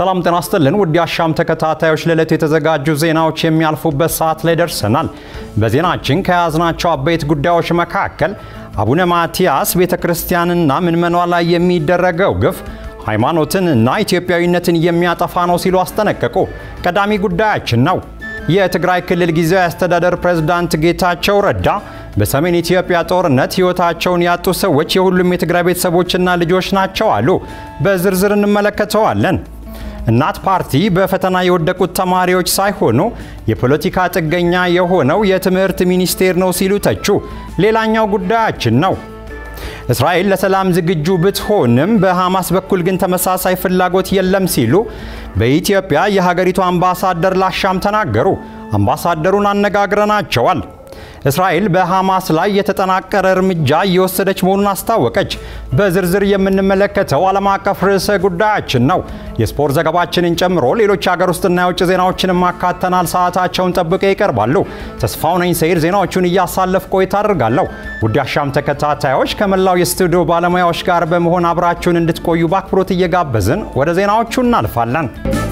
ሰላም ጤና ይስጥልን ውድ አሻም ተከታታዮች፣ ለዕለቱ የተዘጋጁ ዜናዎች የሚያልፉበት ሰዓት ላይ ደርሰናል። በዜናችን ከያዝናቸው አበይት ጉዳዮች መካከል አቡነ ማትያስ ቤተ ክርስቲያንና ምዕመኗ ላይ የሚደረገው ግፍ ሃይማኖትን እና ኢትዮጵያዊነትን የሚያጠፋ ነው ሲሉ አስጠነቀቁ። ቀዳሚ ጉዳያችን ነው። የትግራይ ክልል ጊዜያዊ አስተዳደር ፕሬዝዳንት ጌታቸው ረዳ በሰሜን ኢትዮጵያ ጦርነት ሕይወታቸውን ያጡ ሰዎች የሁሉም የትግራይ ቤተሰቦችና ልጆች ናቸው አሉ። በዝርዝር እንመለከተዋለን። እናት ፓርቲ በፈተና የወደቁት ተማሪዎች ሳይሆኑ የፖለቲካ ጥገኛ የሆነው የትምህርት ሚኒስቴር ነው ሲሉ ተቹ። ሌላኛው ጉዳያችን ነው። እስራኤል ለሰላም ዝግጁ ብትሆንም በሐማስ በኩል ግን ተመሳሳይ ፍላጎት የለም ሲሉ በኢትዮጵያ የሀገሪቱ አምባሳደር ላሻም ተናገሩ። አምባሳደሩን አነጋግረናቸዋል። እስራኤል በሐማስ ላይ የተጠናቀረ እርምጃ እየወሰደች መሆኑን አስታወቀች። በዝርዝር የምንመለከተው ዓለም አቀፍ ርዕሰ ጉዳያችን ነው። የስፖርት ዘገባችንን ጨምሮ ሌሎች የሀገር ውስጥና የውጭ ዜናዎችንም አካተናል። ሰዓታቸውን ጠብቀው ይቀርባሉ። ተስፋው ነኝ ሰይድ ዜናዎቹን እያሳለፍ ቆይታ አድርጋለሁ። ውድ አሻም ተከታታዮች ከመላው የስቱዲዮ ባለሙያዎች ጋር በመሆን አብራችሁን እንድትቆዩ በአክብሮት እየጋበዝን ወደ ዜናዎቹ እናልፋለን።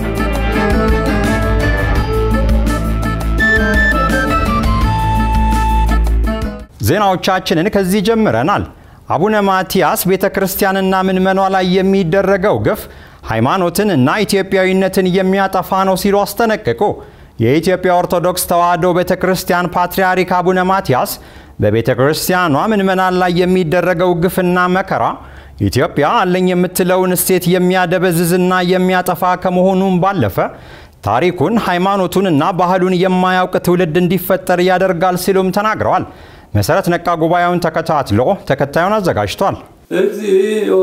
ዜናዎቻችንን ከዚህ ጀምረናል። አቡነ ማትያስ ቤተ ክርስቲያንና ምዕመኗ ላይ የሚደረገው ግፍ ሃይማኖትን እና ኢትዮጵያዊነትን የሚያጠፋ ነው ሲሉ አስጠነቀቁ። የኢትዮጵያ ኦርቶዶክስ ተዋሕዶ ቤተ ክርስቲያን ፓትርያርክ አቡነ ማትያስ በቤተ ክርስቲያኗ ምዕመናን ላይ የሚደረገው ግፍና መከራ ኢትዮጵያ አለኝ የምትለውን እሴት የሚያደበዝዝና የሚያጠፋ ከመሆኑም ባለፈ ታሪኩን ሃይማኖቱንና ባህሉን የማያውቅ ትውልድ እንዲፈጠር ያደርጋል ሲሉም ተናግረዋል። መሰረት ነቃ ጉባኤውን ተከታትሎ ተከታዩን አዘጋጅቷል። እግዚኦ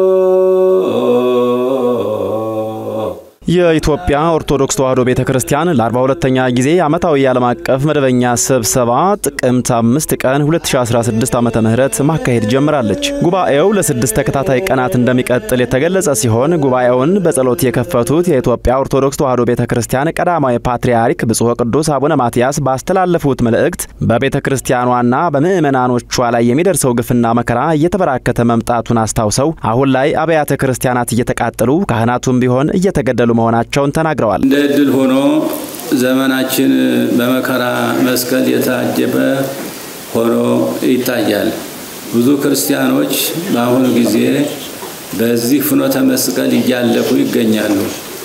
የኢትዮጵያ ኦርቶዶክስ ተዋሕዶ ቤተ ክርስቲያን ለ42ኛ ጊዜ ዓመታዊ የዓለም አቀፍ መደበኛ ስብሰባ ጥቅምት 5 ቀን 2016 ዓ.ም ማካሄድ ጀምራለች። ጉባኤው ለስድስት ተከታታይ ቀናት እንደሚቀጥል የተገለጸ ሲሆን ጉባኤውን በጸሎት የከፈቱት የኢትዮጵያ ኦርቶዶክስ ተዋሕዶ ቤተ ክርስቲያን ቀዳማዊ ፓትርያርክ ብፁዕ ቅዱስ አቡነ ማትያስ ባስተላለፉት መልእክት በቤተ ክርስቲያኗና በምዕመናኖቿ ላይ የሚደርሰው ግፍና መከራ እየተበራከተ መምጣቱን አስታውሰው አሁን ላይ አብያተ ክርስቲያናት እየተቃጠሉ ካህናቱም ቢሆን እየተገደሉ መሆናቸውን ተናግረዋል። እንደ ዕድል ሆኖ ዘመናችን በመከራ መስቀል የታጀበ ሆኖ ይታያል። ብዙ ክርስቲያኖች በአሁኑ ጊዜ በዚህ ፍኖተ መስቀል እያለፉ ይገኛሉ።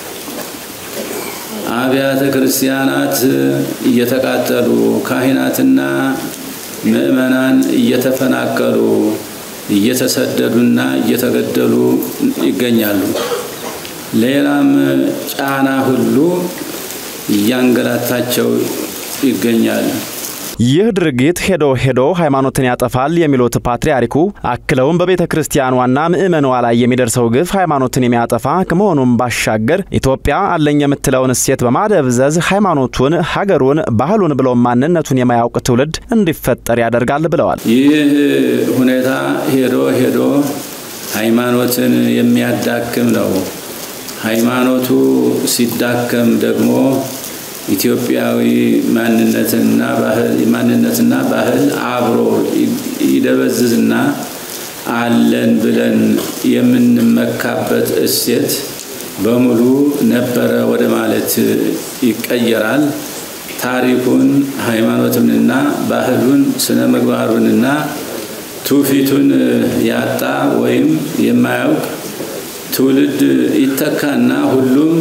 አብያተ ክርስቲያናት እየተቃጠሉ፣ ካህናትና ምዕመናን እየተፈናቀሉ፣ እየተሰደዱና እየተገደሉ ይገኛሉ። ሌላም ጫና ሁሉ እያንገላታቸው ይገኛሉ። ይህ ድርጊት ሄዶ ሄዶ ሃይማኖትን ያጠፋል የሚሉት ፓትርያርኩ አክለውም በቤተ ክርስቲያኗና ምዕመኗ ላይ የሚደርሰው ግፍ ሃይማኖትን የሚያጠፋ ከመሆኑም ባሻገር ኢትዮጵያ አለኝ የምትለውን እሴት በማደብዘዝ ሃይማኖቱን፣ ሀገሩን፣ ባህሉን ብሎም ማንነቱን የማያውቅ ትውልድ እንዲፈጠር ያደርጋል ብለዋል። ይህ ሁኔታ ሄዶ ሄዶ ሃይማኖትን የሚያዳክም ነው። ሃይማኖቱ ሲዳከም ደግሞ ኢትዮጵያዊ ማንነትና ባህል ማንነትና ባህል አብሮ ይደበዝዝና አለን ብለን የምንመካበት እሴት በሙሉ ነበረ ወደ ማለት ይቀየራል። ታሪኩን፣ ሃይማኖቱንና ባህሉን፣ ስነ ምግባሩንና ትውፊቱን ያጣ ወይም የማያውቅ ትውልድ ይተካና ሁሉም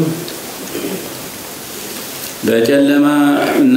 በጨለማ እና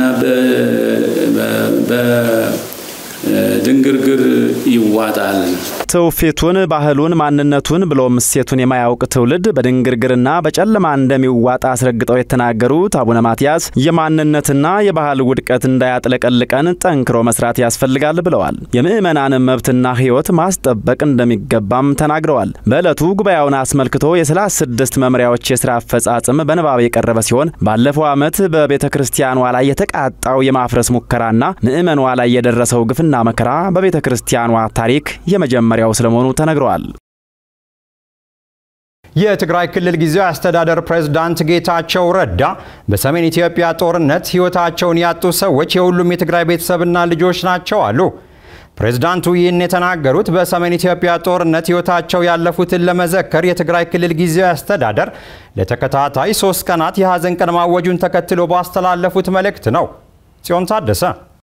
በድንግርግር ይዋጣል። ትውፊቱን፣ ባህሉን፣ ማንነቱን ብሎም እሴቱን የማያውቅ ትውልድ በድንግርግርና በጨለማ እንደሚዋጣ አስረግጠው የተናገሩት አቡነ ማትያስ የማንነትና የባህል ውድቀት እንዳያጥለቀልቀን ጠንክሮ መስራት ያስፈልጋል ብለዋል። የምዕመናንን መብትና ሕይወት ማስጠበቅ እንደሚገባም ተናግረዋል። በዕለቱ ጉባኤውን አስመልክቶ የሰላሳ ስድስት መምሪያዎች የስራ አፈጻጽም በንባብ የቀረበ ሲሆን ባለፈው ዓመት በቤተ ክርስቲያኗ ላይ የተቃጣው የማፍረስ ሙከራና ምዕመኗ ላይ የደረሰው ግፍና መከራ በቤተ ክርስቲያኗ ታሪክ የመጀመሪያው ስለመሆኑ ተነግረዋል። የትግራይ ክልል ጊዜያዊ አስተዳደር ፕሬዝዳንት ጌታቸው ረዳ በሰሜን ኢትዮጵያ ጦርነት ሕይወታቸውን ያጡ ሰዎች የሁሉም የትግራይ ቤተሰብና ልጆች ናቸው አሉ። ፕሬዝዳንቱ ይህን የተናገሩት በሰሜን ኢትዮጵያ ጦርነት ሕይወታቸው ያለፉትን ለመዘከር የትግራይ ክልል ጊዜያዊ አስተዳደር ለተከታታይ ሶስት ቀናት የሐዘን ቀን ማወጁን ተከትሎ ባስተላለፉት መልእክት ነው። ጽዮን ታደሰ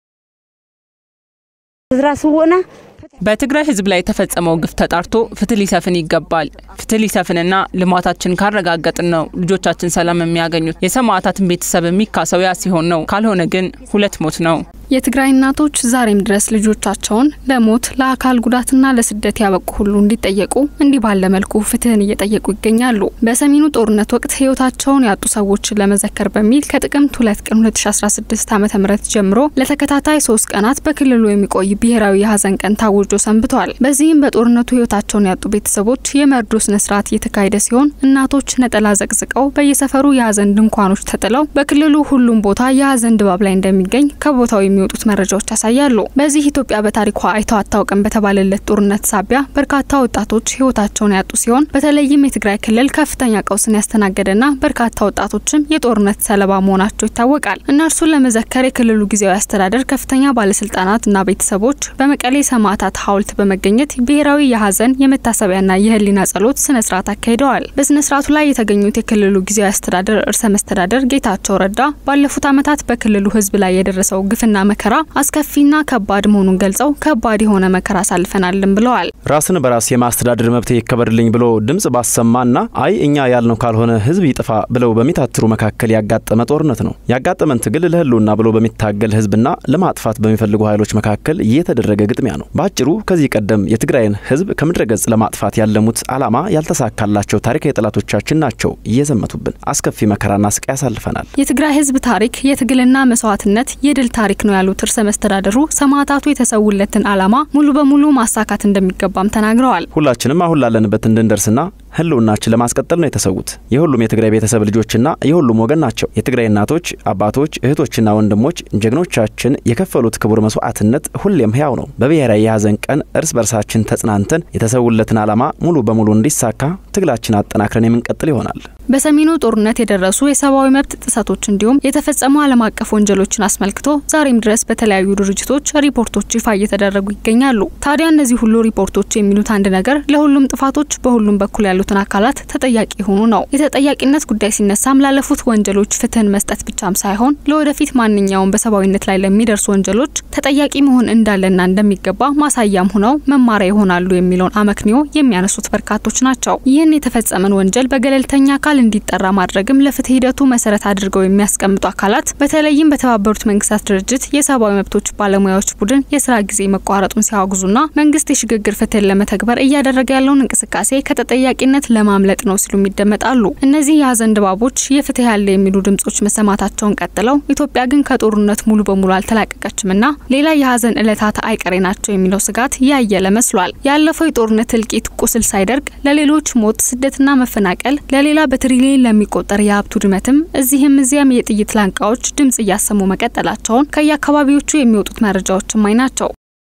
በትግራይ ሕዝብ ላይ የተፈጸመው ግፍ ተጣርቶ ፍትህ ሊሰፍን ይገባል። ፍትህ ሊሰፍንና ልማታችን ካረጋገጥን ነው ልጆቻችን ሰላም የሚያገኙት። የሰማዕታትን ቤተሰብ የሚካሰው ያ ሲሆን ነው። ካልሆነ ግን ሁለት ሞት ነው። የትግራይ እናቶች ዛሬም ድረስ ልጆቻቸውን ለሞት ለአካል ጉዳትና ለስደት ያበቁ ሁሉ እንዲጠየቁ እንዲህ ባለ መልኩ ፍትህን እየጠየቁ ይገኛሉ። በሰሜኑ ጦርነት ወቅት ህይወታቸውን ያጡ ሰዎችን ለመዘከር በሚል ከጥቅምት ሁለት ቀን 2016 ዓ ም ጀምሮ ለተከታታይ ሶስት ቀናት በክልሉ የሚቆይ ብሔራዊ የሀዘን ቀን ታውጆ ሰንብተዋል። በዚህም በጦርነቱ ህይወታቸውን ያጡ ቤተሰቦች የመርዶ ስነስርዓት እየተካሄደ ሲሆን እናቶች ነጠላ ዘቅዝቀው በየሰፈሩ የሀዘን ድንኳኖች ተጥለው በክልሉ ሁሉም ቦታ የሀዘን ድባብ ላይ እንደሚገኝ ከቦታው የሚወጡት መረጃዎች ያሳያሉ። በዚህ ኢትዮጵያ በታሪኳ አይተው አታውቅም በተባለለት ጦርነት ሳቢያ በርካታ ወጣቶች ህይወታቸውን ያጡ ሲሆን በተለይም የትግራይ ክልል ከፍተኛ ቀውስን ያስተናገደና በርካታ ወጣቶችም የጦርነት ሰለባ መሆናቸው ይታወቃል። እነርሱን ለመዘከር የክልሉ ጊዜያዊ አስተዳደር ከፍተኛ ባለስልጣናትና ቤተሰቦች በመቀሌ ሰማዕታት ሐውልት በመገኘት ብሔራዊ የሀዘን የመታሰቢያና የህሊና ጸሎት ስነ ስርዓት አካሂደዋል። በስነ ስርዓቱ ላይ የተገኙት የክልሉ ጊዜያዊ አስተዳደር ርዕሰ መስተዳደር ጌታቸው ረዳ ባለፉት ዓመታት በክልሉ ህዝብ ላይ የደረሰው ግፍና መከራ አስከፊና ከባድ መሆኑን ገልጸው ከባድ የሆነ መከራ አሳልፈናልም ብለዋል። ራስን በራስ የማስተዳደር መብት ይከበርልኝ ብሎ ድምጽ ባሰማና አይ እኛ ያልነው ካልሆነ ህዝብ ይጥፋ ብለው በሚታትሩ መካከል ያጋጠመ ጦርነት ነው። ያጋጠመን ትግል ለህልውና ብሎ በሚታገል ህዝብና ለማጥፋት በሚፈልጉ ኃይሎች መካከል የተደረገ ግጥሚያ ነው። በአጭሩ ከዚህ ቀደም የትግራይን ህዝብ ከምድረ ገጽ ለማጥፋት ያለሙት ዓላማ ያልተሳካላቸው ታሪካዊ ጠላቶቻችን ናቸው እየዘመቱብን። አስከፊ መከራና ስቃይ ያሳልፈናል። የትግራይ ህዝብ ታሪክ የትግልና መስዋዕትነት የድል ታሪክ ነው ያሉት ርዕሰ መስተዳደሩ ሰማዕታቱ የተሰውለትን ዓላማ ሙሉ በሙሉ ማሳካት እንደሚገባም ተናግረዋል። ሁላችንም አሁን ላለንበት እንድንደርስና ህልውናችን ለማስቀጠል ነው የተሰዉት። የሁሉም የትግራይ ቤተሰብ ልጆችና የሁሉም ወገን ናቸው። የትግራይ እናቶች፣ አባቶች፣ እህቶችና ወንድሞች ጀግኖቻችን የከፈሉት ክቡር መስዋዕትነት ሁሌም ህያው ነው። በብሔራዊ የሀዘን ቀን እርስ በርሳችን ተጽናንተን የተሰውለትን ዓላማ ሙሉ በሙሉ እንዲሳካ ትግላችን አጠናክረን የምንቀጥል ይሆናል። በሰሜኑ ጦርነት የደረሱ የሰብአዊ መብት ጥሰቶች እንዲሁም የተፈጸሙ ዓለም አቀፍ ወንጀሎችን አስመልክቶ ዛሬም ድረስ በተለያዩ ድርጅቶች ሪፖርቶች ይፋ እየተደረጉ ይገኛሉ። ታዲያ እነዚህ ሁሉ ሪፖርቶች የሚሉት አንድ ነገር ለሁሉም ጥፋቶች በሁሉም በኩል ያሉትን አካላት ተጠያቂ የሆኑ ነው። የተጠያቂነት ጉዳይ ሲነሳም ላለፉት ወንጀሎች ፍትህን መስጠት ብቻም ሳይሆን ለወደፊት ማንኛውም በሰብአዊነት ላይ ለሚደርሱ ወንጀሎች ተጠያቂ መሆን እንዳለና እንደሚገባ ማሳያም ሆነው መማሪያ ይሆናሉ የሚለውን አመክንዮ የሚያነሱት በርካቶች ናቸው። ይህን የተፈጸመን ወንጀል በገለልተኛ አካል እንዲጠራ ማድረግም ለፍትህ ሂደቱ መሰረት አድርገው የሚያስቀምጡ አካላት በተለይም በተባበሩት መንግስታት ድርጅት የሰብአዊ መብቶች ባለሙያዎች ቡድን የስራ ጊዜ መቋረጡን ሲያወግዙና መንግስት የሽግግር ፍትህን ለመተግበር እያደረገ ያለውን እንቅስቃሴ ከተጠያቂነት ለማምለጥ ነው ሲሉም ይደመጣሉ። እነዚህ የሀዘን ድባቦች የፍትህ ያለ የሚሉ ድምጾች መሰማታቸውን ቀጥለው ኢትዮጵያ ግን ከጦርነት ሙሉ በሙሉ አልተላቀቀችምና ሌላ የሀዘን እለታት አይቀሬ ናቸው የሚለው ስጋት ያየለ መስሏል። ያለፈው የጦርነት እልቂት ቁስል ሳይደርቅ ለሌሎች ሞት፣ ስደትና መፈናቀል ለሌላ በትሪሊየን ለሚቆጠር የሀብት ውድመትም እዚህም እዚያም የጥይት ላንቃዎች ድምጽ እያሰሙ መቀጠላቸውን ከየአካባቢዎቹ የሚወጡት መረጃዎች እማኝ ናቸው።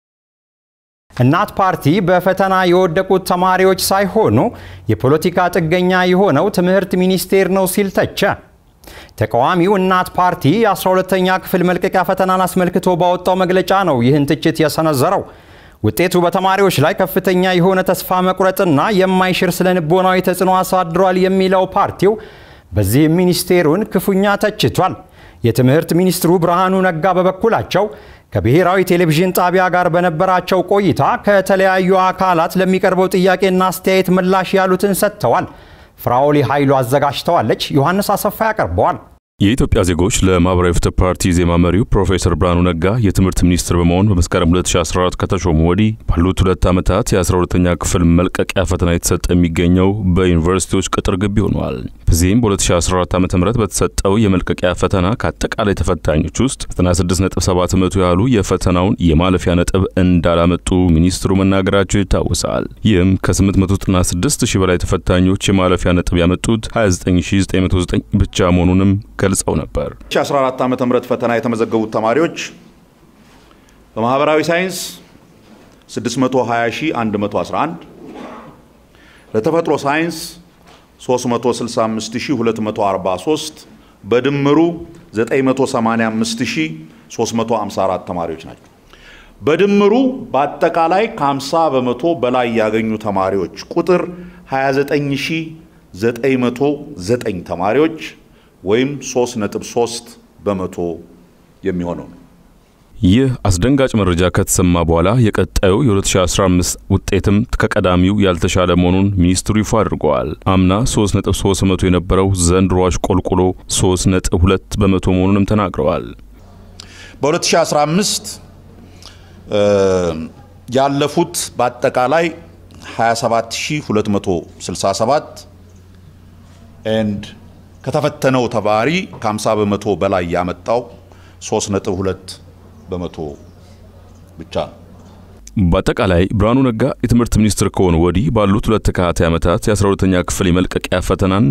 እናት ፓርቲ በፈተና የወደቁት ተማሪዎች ሳይሆኑ የፖለቲካ ጥገኛ የሆነው ትምህርት ሚኒስቴር ነው ሲል ተቸ። ተቃዋሚው እናት ፓርቲ የ12ተኛ ክፍል መልቀቂያ ፈተናን አስመልክቶ ባወጣው መግለጫ ነው ይህን ትችት የሰነዘረው። ውጤቱ በተማሪዎች ላይ ከፍተኛ የሆነ ተስፋ መቁረጥና የማይሽር ስነ ልቦናዊ ተጽዕኖ አሳድሯል የሚለው ፓርቲው በዚህም ሚኒስቴሩን ክፉኛ ተችቷል። የትምህርት ሚኒስትሩ ብርሃኑ ነጋ በበኩላቸው ከብሔራዊ ቴሌቪዥን ጣቢያ ጋር በነበራቸው ቆይታ ከተለያዩ አካላት ለሚቀርበው ጥያቄና አስተያየት ምላሽ ያሉትን ሰጥተዋል። ፍራኦሊ ኃይሉ አዘጋጅተዋለች። ዮሐንስ አሰፋ ያቀርበዋል። የኢትዮጵያ ዜጎች ለማህበራዊ ፍትህ ፓርቲ ዜማ መሪው ፕሮፌሰር ብርሃኑ ነጋ የትምህርት ሚኒስትር በመሆን በመስከረም 2014 ከተሾሙ ወዲህ ባሉት ሁለት ዓመታት የ12ተኛ ክፍል መልቀቂያ ፈተና የተሰጠ የሚገኘው በዩኒቨርሲቲዎች ቅጥር ግቢ ሆነዋል። በዚህም በ2014 ዓ ም በተሰጠው የመልቀቂያ ፈተና ከአጠቃላይ ተፈታኞች ውስጥ 96.7 በመቶ ያህሉ የፈተናውን የማለፊያ ነጥብ እንዳላመጡ ሚኒስትሩ መናገራቸው ይታወሳል። ይህም ከ896 ሺህ በላይ ተፈታኞች የማለፊያ ነጥብ ያመጡት 29909 ብቻ መሆኑንም ገልጸው ነበር። 2014 ዓመተ ምህረት ፈተና የተመዘገቡት ተማሪዎች በማህበራዊ ሳይንስ 620111 ለተፈጥሮ ሳይንስ 365243 በድምሩ 985354 ተማሪዎች ናቸው። በድምሩ በአጠቃላይ ከ50 በመቶ በላይ ያገኙ ተማሪዎች ቁጥር 29909 ተማሪዎች ወይም 3.3 በመቶ የሚሆነው ነው። ይህ አስደንጋጭ መረጃ ከተሰማ በኋላ የቀጣዩ የ2015 ውጤትም ከቀዳሚው ያልተሻለ መሆኑን ሚኒስትሩ ይፋ አድርገዋል። አምና 3.3 በመቶ የነበረው ዘንድሮ አሽቆልቁሎ 3.2 በመቶ መሆኑንም ተናግረዋል። በ2015 ያለፉት በአጠቃላይ 27267 ኤንድ ከተፈተነው ተማሪ ከ50 በመቶ በላይ ያመጣው 3.2 በመቶ ብቻ ነው። በአጠቃላይ ብርሃኑ ነጋ የትምህርት ሚኒስትር ከሆኑ ወዲህ ባሉት ሁለት ተከታታይ ዓመታት የ12ተኛ ክፍል የመልቀቂያ ፈተናን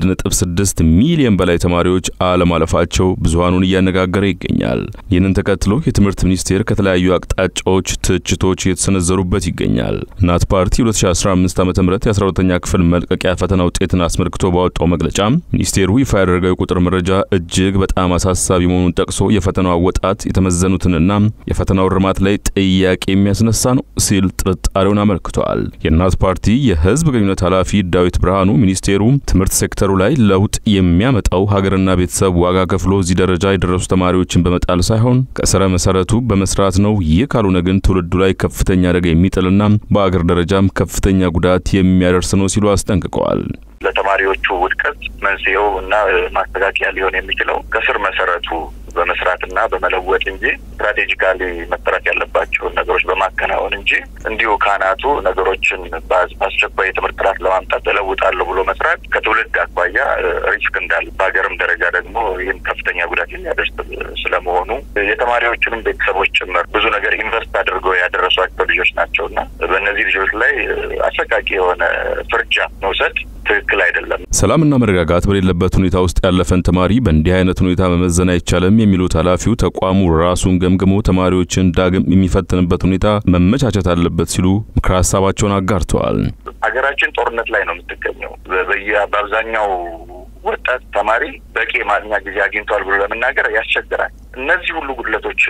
1.6 ሚሊዮን በላይ ተማሪዎች አለማለፋቸው ብዙሃኑን እያነጋገረ ይገኛል። ይህንን ተከትሎ የትምህርት ሚኒስቴር ከተለያዩ አቅጣጫዎች ትችቶች እየተሰነዘሩበት ይገኛል። እናት ፓርቲ 2015 ዓ ም የ12ተኛ ክፍል መልቀቂያ ፈተና ውጤትን አስመልክቶ ባወጣው መግለጫ ሚኒስቴሩ ይፋ ያደረገው የቁጥር መረጃ እጅግ በጣም አሳሳቢ መሆኑን ጠቅሶ የፈተናው አወጣት የተመዘኑትንና የፈተናው እርማት ላይ ጥያቄ የሚያስነሳ ነው ሲል ጥርጣሬውን አመልክቷል። የእናት ፓርቲ የህዝብ ግንኙነት ኃላፊ ዳዊት ብርሃኑ ሚኒስቴሩ ትምህርት ሴክተሩ ላይ ለውጥ የሚያመጣው ሀገርና ቤተሰብ ዋጋ ከፍሎ እዚህ ደረጃ የደረሱ ተማሪዎችን በመጣል ሳይሆን ከስረ መሰረቱ በመስራት ነው። ይህ ካልሆነ ግን ትውልዱ ላይ ከፍተኛ አደጋ የሚጥልና በአገር ደረጃም ከፍተኛ ጉዳት የሚያደርስ ነው ሲሉ አስጠንቅቀዋል። ለተማሪዎቹ ውድቀት መንስኤው እና ማስተካከያ ሊሆን የሚችለው ከስር መሰረቱ በመስራትና በመለወጥ እንጂ ስትራቴጂካሊ መሰራት ያለባቸውን ነገሮች በማከናወን እንጂ እንዲሁ ካህናቱ ነገሮችን በአስቸኳይ የትምህርት ጥራት ለማምጣት እለውጣለሁ ብሎ መስራት ከትውልድ አኳያ ሪስክ እንዳለ በሀገርም ደረጃ ደግሞ ይህም ከፍተኛ ጉዳት የሚያደርስ ስለመሆኑ የተማሪዎቹንም ቤተሰቦች ጭምር ብዙ ነገር ኢንቨስት አድርገው ያደረሷቸው ልጆች ናቸው እና በእነዚህ ልጆች ላይ አሰቃቂ የሆነ ፍርጃ መውሰድ ትክክል አይደለም። ሰላምና መረጋጋት በሌለበት ሁኔታ ውስጥ ያለፈን ተማሪ በእንዲህ አይነት ሁኔታ መመዘን አይቻልም የሚሉት ኃላፊው ተቋሙ ራሱን ገምግሞ ተማሪዎችን ዳግም የሚፈትንበት ሁኔታ መመቻቸት አለበት ሲሉ ምክረ ሀሳባቸውን አጋርተዋል። ሀገራችን ጦርነት ላይ ነው የምትገኘው። በአብዛኛው ወጣት ተማሪ በቂ የማጥኛ ጊዜ አግኝቷል ብሎ ለመናገር ያስቸግራል። እነዚህ ሁሉ ጉድለቶች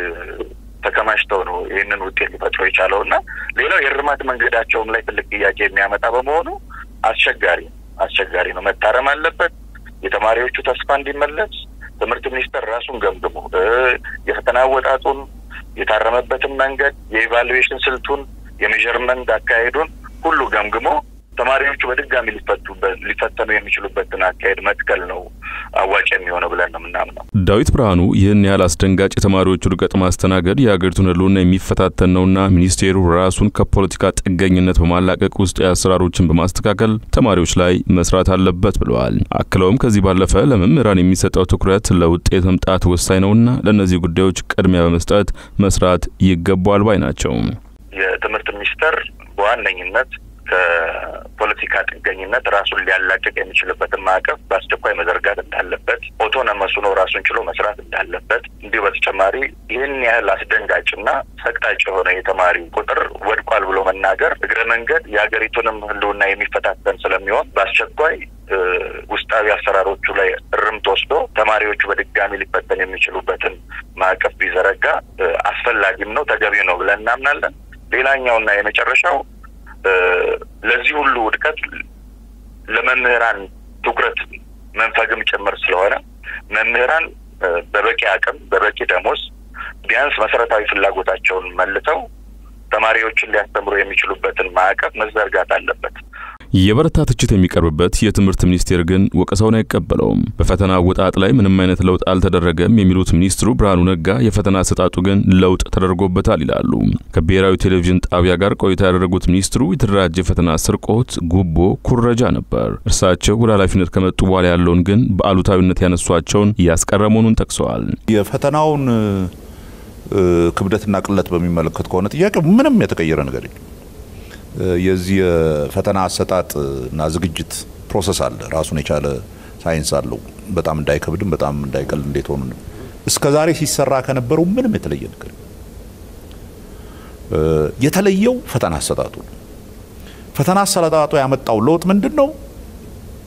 ተከማችተው ነው ይህንን ውጤት ሊፈጥሮ የቻለው እና ሌላው የእርማት መንገዳቸውም ላይ ትልቅ ጥያቄ የሚያመጣ በመሆኑ አስቸጋሪ አስቸጋሪ ነው። መታረም አለበት። የተማሪዎቹ ተስፋ እንዲመለስ ትምህርት ሚኒስቴር ራሱን ገምግሞ የፈተና አወጣጡን፣ የታረመበትን መንገድ፣ የኢቫሉዌሽን ስልቱን፣ የሜዥርመንት አካሄዱን ሁሉ ገምግሞ ተማሪዎቹ በድጋሚ ሊፈተኑ የሚችሉበትን አካሄድ መትከል ነው አዋጭ የሚሆነው ብለን ነው የምናምነው። ዳዊት ብርሃኑ ይህን ያህል አስደንጋጭ የተማሪዎች ውድቀት ማስተናገድ የሀገሪቱን ሕልውና የሚፈታተን ነውና ሚኒስቴሩ ራሱን ከፖለቲካ ጥገኝነት በማላቀቅ ውስጥ አሰራሮችን በማስተካከል ተማሪዎች ላይ መስራት አለበት ብለዋል። አክለውም ከዚህ ባለፈ ለመምህራን የሚሰጠው ትኩረት ለውጤት መምጣት ወሳኝ ነውና ለእነዚህ ጉዳዮች ቅድሚያ በመስጠት መስራት ይገባዋል ባይ ናቸው። የትምህርት ሚኒስቴር በዋነኝነት ከፖለቲካ ጥገኝነት ራሱን ሊያላቅቅ የሚችልበትን ማዕቀፍ በአስቸኳይ መዘርጋት እንዳለበት፣ ኦቶኖመስ ሆኖ ራሱን ችሎ መስራት እንዳለበት፣ እንዲሁ በተጨማሪ ይህን ያህል አስደንጋጭና ሰቅጣጭ የሆነ የተማሪ ቁጥር ወድቋል ብሎ መናገር እግረ መንገድ የሀገሪቱንም ህልውና የሚፈታተን ስለሚሆን በአስቸኳይ ውስጣዊ አሰራሮቹ ላይ እርምት ወስዶ ተማሪዎቹ በድጋሚ ሊፈተን የሚችሉበትን ማዕቀፍ ቢዘረጋ አስፈላጊም ነው ተገቢ ነው ብለን እናምናለን። ሌላኛውና የመጨረሻው ለዚህ ሁሉ ውድቀት ለመምህራን ትኩረት መንፈግም ጭምር ስለሆነ መምህራን በበቂ አቅም በበቂ ደሞዝ ቢያንስ መሰረታዊ ፍላጎታቸውን መልሰው ተማሪዎችን ሊያስተምሩ የሚችሉበትን ማዕቀፍ መዘርጋት አለበት። የበረታ ትችት የሚቀርብበት የትምህርት ሚኒስቴር ግን ወቀሳውን አይቀበለውም። በፈተና አወጣጥ ላይ ምንም አይነት ለውጥ አልተደረገም የሚሉት ሚኒስትሩ ብርሃኑ ነጋ የፈተና አሰጣጡ ግን ለውጥ ተደርጎበታል ይላሉ። ከብሔራዊ ቴሌቪዥን ጣቢያ ጋር ቆይታ ያደረጉት ሚኒስትሩ የተደራጀ ፈተና ስርቆት፣ ጉቦ፣ ኩረጃ ነበር። እርሳቸው ወደ ኃላፊነት ከመጡ በኋላ ያለውን ግን በአሉታዊነት ያነሷቸውን እያስቀረ መሆኑን ጠቅሰዋል። የፈተናውን ክብደትና ቅለት በሚመለከት ከሆነ ጥያቄ ምንም የተቀየረ ነገር የለም። የዚህ የፈተና አሰጣጥ እና ዝግጅት ፕሮሰስ አለ። ራሱን የቻለ ሳይንስ አለው። በጣም እንዳይከብድም በጣም እንዳይቀል እንዴት ሆኑ እስከ ዛሬ ሲሰራ ከነበረው ምንም የተለየ ነገር የተለየው ፈተና አሰጣጡ ነው። ፈተና አሰጣጡ ያመጣው ለውጥ ምንድን ነው?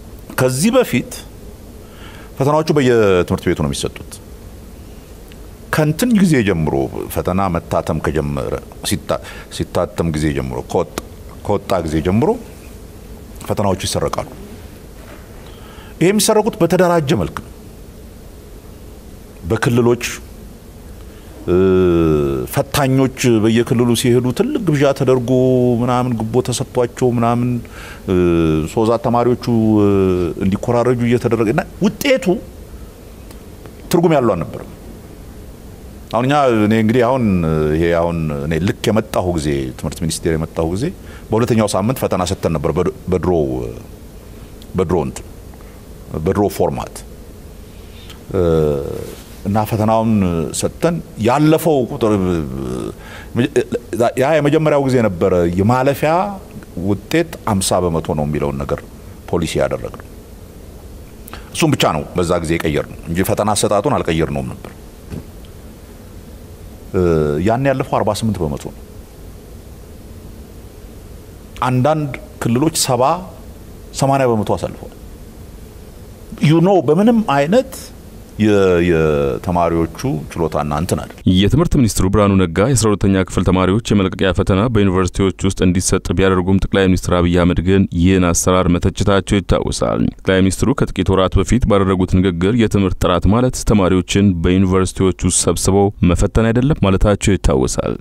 ከዚህ በፊት ፈተናዎቹ በየትምህርት ቤቱ ነው የሚሰጡት። ከንትን ጊዜ ጀምሮ ፈተና መታተም ከጀመረ ሲታተም ጊዜ ጀምሮ ከወጣ ጊዜ ጀምሮ ፈተናዎቹ ይሰረቃሉ። ይህ የሚሰረቁት በተደራጀ መልክ ነው። በክልሎች ፈታኞች በየክልሉ ሲሄዱ ትልቅ ግብዣ ተደርጎ ምናምን ግቦ ተሰጥቷቸው ምናምን ሶዛ ተማሪዎቹ እንዲኮራረጁ እየተደረገ እና ውጤቱ ትርጉም ያለው አልነበረም። አሁን እኛ እኔ እንግዲህ አሁን ይሄ አሁን እኔ ልክ የመጣሁ ጊዜ ትምህርት ሚኒስቴር የመጣሁ ጊዜ በሁለተኛው ሳምንት ፈተና ሰጥተን ነበር። በድሮ በድሮ እንትን በድሮ ፎርማት እና ፈተናውን ሰጥተን ያለፈው ቁጥር ያ የመጀመሪያው ጊዜ ነበረ የማለፊያ ውጤት አምሳ በመቶ ነው የሚለውን ነገር ፖሊሲ ያደረግነው። እሱም ብቻ ነው በዛ ጊዜ የቀየር ነው እንጂ ፈተና አሰጣጡን አልቀየር ነውም ነበር። ያን ያለፈው 48 በመቶ ነው። አንዳንድ ክልሎች ሰባ ሰማንያ በመቶ አሳልፈዋል። ዩኖ በምንም አይነት የተማሪዎቹ ችሎታና እንትን አይደል። የትምህርት ሚኒስትሩ ብርሃኑ ነጋ የአስራ ሁለተኛ ክፍል ተማሪዎች የመልቀቂያ ፈተና በዩኒቨርሲቲዎች ውስጥ እንዲሰጥ ቢያደርጉም ጠቅላይ ሚኒስትር አብይ አህመድ ግን ይህን አሰራር መተቸታቸው ይታወሳል። ጠቅላይ ሚኒስትሩ ከጥቂት ወራት በፊት ባደረጉት ንግግር የትምህርት ጥራት ማለት ተማሪዎችን በዩኒቨርሲቲዎች ውስጥ ሰብስበው መፈተን አይደለም ማለታቸው ይታወሳል።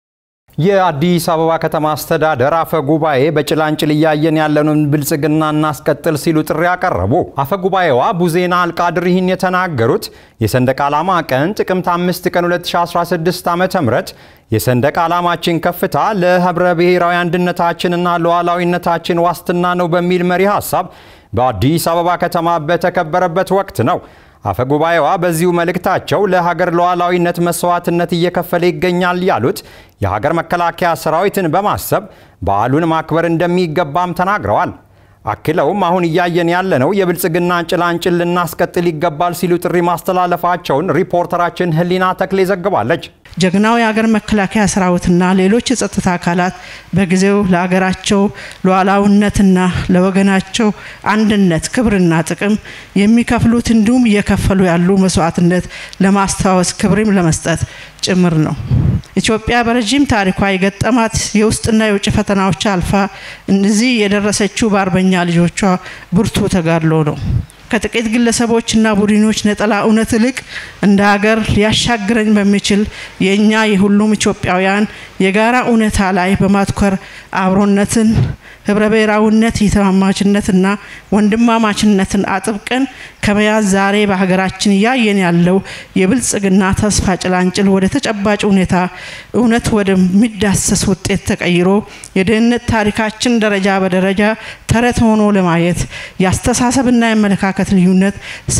የአዲስ አበባ ከተማ አስተዳደር አፈ ጉባኤ በጭላንጭል እያየን ያለንን ብልጽግና እናስቀጥል ሲሉ ጥሪ አቀረቡ። አፈ ጉባኤዋ ቡዜና አልቃድር ይህን የተናገሩት የሰንደቅ ዓላማ ቀን ጥቅምት 5 ቀን 2016 ዓ ም የሰንደቅ ዓላማችን ከፍታ ለህብረ ብሔራዊ አንድነታችንና ሉዓላዊነታችን ዋስትና ነው በሚል መሪ ሐሳብ በአዲስ አበባ ከተማ በተከበረበት ወቅት ነው። አፈ ጉባኤዋ በዚሁ መልእክታቸው ለሀገር ሉዓላዊነት መስዋዕትነት እየከፈለ ይገኛል ያሉት የሀገር መከላከያ ሰራዊትን በማሰብ በዓሉን ማክበር እንደሚገባም ተናግረዋል። አክለውም አሁን እያየን ያለነው የብልጽግና ጭላንጭል ልናስቀጥል ይገባል ሲሉ ጥሪ ማስተላለፋቸውን ሪፖርተራችን ህሊና ተክሌ ዘግባለች። ጀግናው የሀገር መከላከያ ሰራዊትና ሌሎች የጸጥታ አካላት በጊዜው ለሀገራቸው ሉዓላዊነትና ለወገናቸው አንድነት ክብርና ጥቅም የሚከፍሉት እንዲሁም እየከፈሉ ያሉ መስዋዕትነት ለማስታወስ ክብርም ለመስጠት ጭምር ነው። ኢትዮጵያ በረዥም ታሪኳ የገጠማት የውስጥና የውጭ ፈተናዎች አልፋ እነዚህ የደረሰችው በአርበኛ ልጆቿ ብርቱ ተጋድሎ ነው። ከጥቂት ግለሰቦችና ቡድኖች ነጠላ እውነት ይልቅ እንደ ሀገር ሊያሻግረኝ በሚችል የእኛ የሁሉም ኢትዮጵያውያን የጋራ እውነታ ላይ በማትኮር አብሮነትን ህብረ ብሔራዊነት የተማማችነትና ወንድማማችነትን አጥብቀን ከመያዝ ዛሬ በሀገራችን እያየን ያለው የብልጽግና ተስፋ ጭላንጭል ወደ ተጨባጭ ሁኔታ እውነት ወደሚዳሰስ ውጤት ተቀይሮ የድህነት ታሪካችን ደረጃ በደረጃ ተረት ሆኖ ለማየት የአስተሳሰብና የአመለካከት ልዩነት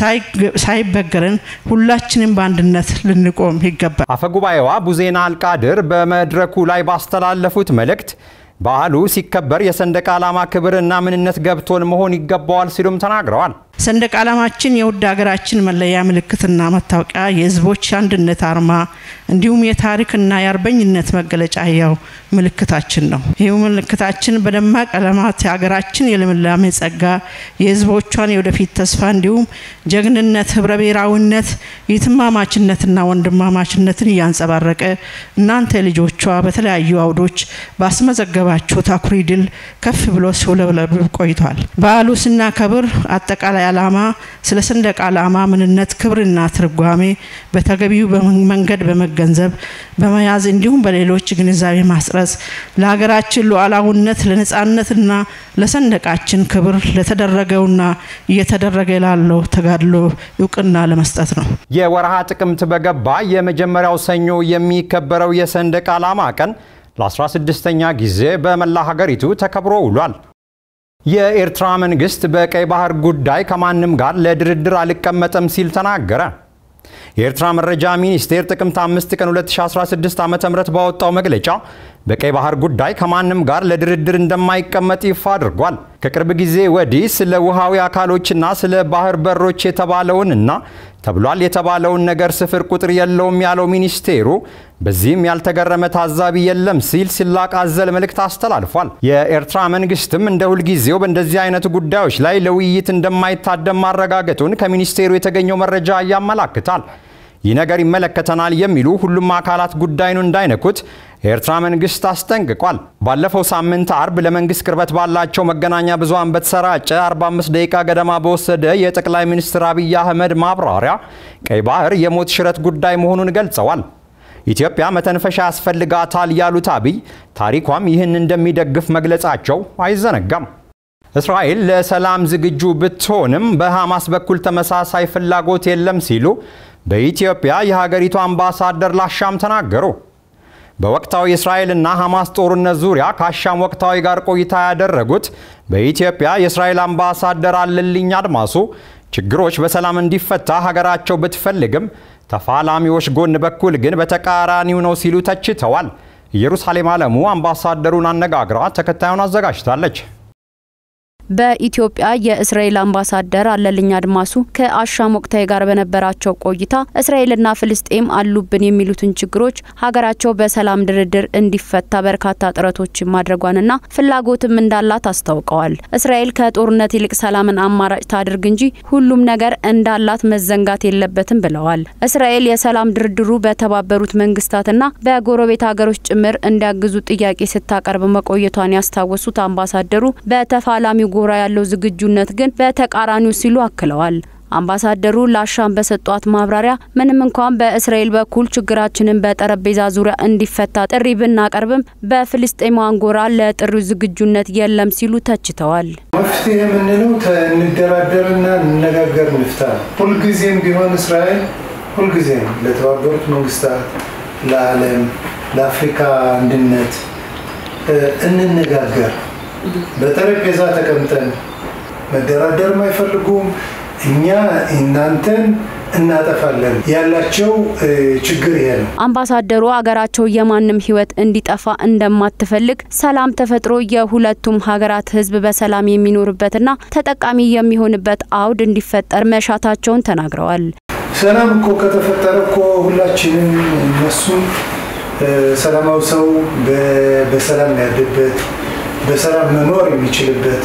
ሳይበገረን ሁላችንም በአንድነት ልንቆም ይገባል። አፈጉባኤዋ ቡዜና አልቃድር በመድረኩ ላይ ባስተላለፉት መልእክት በዓሉ ሲከበር የሰንደቅ ዓላማ ክብርና ምንነት ገብቶን መሆን ይገባዋል ሲሉም ተናግረዋል። ሰንደቅ ዓላማችን የውድ ሀገራችን መለያ ምልክትና መታወቂያ፣ የህዝቦች አንድነት አርማ እንዲሁም የታሪክና የአርበኝነት መገለጫ ያው ምልክታችን ነው። ይህ ምልክታችን በደማቅ ቀለማት የሀገራችን የልምላሜ ጸጋ፣ የህዝቦቿን የወደፊት ተስፋ እንዲሁም ጀግንነት፣ ህብረ ብሔራዊነት፣ የትማማችነትና ወንድማማችነትን እያንጸባረቀ እናንተ ልጆቿ በተለያዩ አውዶች ባስመዘገባችሁት አኩሪ ድል ከፍ ብሎ ሲውለበለብ ቆይቷል። በዓሉ ስናከብር አጠቃላይ ዓላማ ስለ ሰንደቅ ዓላማ ምንነት፣ ክብርና ትርጓሜ በተገቢው መንገድ በመገንዘብ በመያዝ እንዲሁም በሌሎች ግንዛቤ ማስረጽ ለሀገራችን ሉዓላዊነት ለነጻነትና ለሰንደቃችን ክብር ለተደረገውና እየተደረገ ላለው ተጋድሎ እውቅና ለመስጠት ነው። የወርሃ ጥቅምት በገባ የመጀመሪያው ሰኞ የሚከበረው የሰንደቅ ዓላማ ቀን ለ16ኛ ጊዜ በመላ ሀገሪቱ ተከብሮ ውሏል። የኤርትራ መንግስት በቀይ ባህር ጉዳይ ከማንም ጋር ለድርድር አልቀመጠም ሲል ተናገረ። የኤርትራ መረጃ ሚኒስቴር ጥቅምት 5 ቀን 2016 ዓ.ም ባወጣው መግለጫ በቀይ ባህር ጉዳይ ከማንም ጋር ለድርድር እንደማይቀመጥ ይፋ አድርጓል። ከቅርብ ጊዜ ወዲህ ስለ ውሃዊ አካሎችና ስለ ባህር በሮች የተባለውንና ተብሏል የተባለውን ነገር ስፍር ቁጥር የለውም ያለው ሚኒስቴሩ በዚህም ያልተገረመ ታዛቢ የለም ሲል ሲላቅ አዘል መልእክት አስተላልፏል። የኤርትራ መንግስትም እንደ ሁልጊዜው በእንደዚህ አይነት ጉዳዮች ላይ ለውይይት እንደማይታደም ማረጋገጡን ከሚኒስቴሩ የተገኘው መረጃ ያመላክታል። ይህ ነገር ይመለከተናል የሚሉ ሁሉም አካላት ጉዳዩን እንዳይነኩት የኤርትራ መንግስት አስጠንቅቋል። ባለፈው ሳምንት አርብ ለመንግስት ቅርበት ባላቸው መገናኛ ብዙሃን በተሰራጨ 45 ደቂቃ ገደማ በወሰደ የጠቅላይ ሚኒስትር አብይ አህመድ ማብራሪያ ቀይ ባህር የሞት ሽረት ጉዳይ መሆኑን ገልጸዋል። ኢትዮጵያ መተንፈሻ ያስፈልጋታል ያሉት አብይ ታሪኳም ይህን እንደሚደግፍ መግለጻቸው አይዘነጋም። እስራኤል ለሰላም ዝግጁ ብትሆንም በሐማስ በኩል ተመሳሳይ ፍላጎት የለም ሲሉ በኢትዮጵያ የሀገሪቱ አምባሳደር ላሻም ተናገሩ። በወቅታዊ የእስራኤልና ሐማስ ጦርነት ዙሪያ ከአሻም ወቅታዊ ጋር ቆይታ ያደረጉት በኢትዮጵያ የእስራኤል አምባሳደር አለልኝ አድማሱ ችግሮች በሰላም እንዲፈታ ሀገራቸው ብትፈልግም ተፋላሚዎች ጎን በኩል ግን በተቃራኒው ነው ሲሉ ተችተዋል። ኢየሩሳሌም አለሙ አምባሳደሩን አነጋግራ ተከታዩን አዘጋጅታለች። በኢትዮጵያ የእስራኤል አምባሳደር አለልኝ አድማሱ ከአሻም ወቅታዊ ጋር በነበራቸው ቆይታ እስራኤልና ፍልስጤም አሉብን የሚሉትን ችግሮች ሀገራቸው በሰላም ድርድር እንዲፈታ በርካታ ጥረቶችን ማድረጓንና ፍላጎትም እንዳላት አስታውቀዋል። እስራኤል ከጦርነት ይልቅ ሰላምን አማራጭ ታድርግ እንጂ ሁሉም ነገር እንዳላት መዘንጋት የለበትም ብለዋል። እስራኤል የሰላም ድርድሩ በተባበሩት መንግስታትና በጎረቤት ሀገሮች ጭምር እንዲያግዙ ጥያቄ ስታቀርብ መቆየቷን ያስታወሱት አምባሳደሩ በተፋላሚው ጎራ ያለው ዝግጁነት ግን በተቃራኒው ሲሉ አክለዋል። አምባሳደሩ ላሻም በሰጧት ማብራሪያ ምንም እንኳን በእስራኤል በኩል ችግራችንን በጠረጴዛ ዙሪያ እንዲፈታ ጥሪ ብናቀርብም በፍልስጤማውያን ጎራ ለጥሪው ዝግጁነት የለም ሲሉ ተችተዋል። መፍትሄ የምንለው እንደራደርና እንነጋገር እንፍታ። ሁልጊዜም ቢሆን እስራኤል ሁልጊዜም ለተባበሩት መንግስታት፣ ለዓለም፣ ለአፍሪካ አንድነት እንነጋገር በጠረጴዛ ተቀምጠን መደራደርም አይፈልጉም። እኛ እናንተን እናጠፋለን ያላቸው ችግር ይሄ ነው። አምባሳደሩ አገራቸው የማንም ሕይወት እንዲጠፋ እንደማትፈልግ ሰላም ተፈጥሮ የሁለቱም ሀገራት ሕዝብ በሰላም የሚኖርበትና ተጠቃሚ የሚሆንበት አውድ እንዲፈጠር መሻታቸውን ተናግረዋል። ሰላም እኮ ከተፈጠረ እኮ ሁላችንም እነሱም ሰላማዊ ሰው በሰላም ያድርበት በሰላም መኖር የሚችልበት